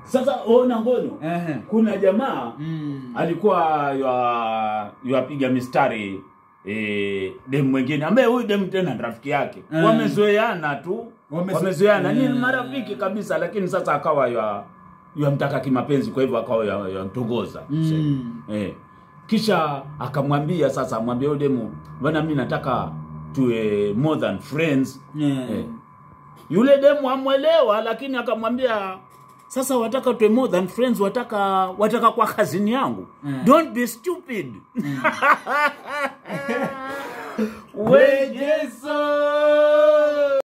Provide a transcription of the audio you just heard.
sasa ona ngono Ehe. kuna jamaa Mm. alikuwa ywa- ywapiga mistari eh, dem mwingine ambaye huyu dem tena ni rafiki yake Mm. wamezoeana tu Wamezo- wamezoeana ni Mm. marafiki kabisa lakini sasa akawa ywa yamtaka kimapenzi kwa hivyo akawa ywa- yamtongoza Mm. eh. kisha akamwambia sasa amwambia huyu demu bana mi nataka tuwe more than friends Yeah. eh. yule demu amwelewa lakini akamwambia sasa wataka tuwe more than friends wataka wataka kwa kazini yangu Mm. don't be stupid wejeso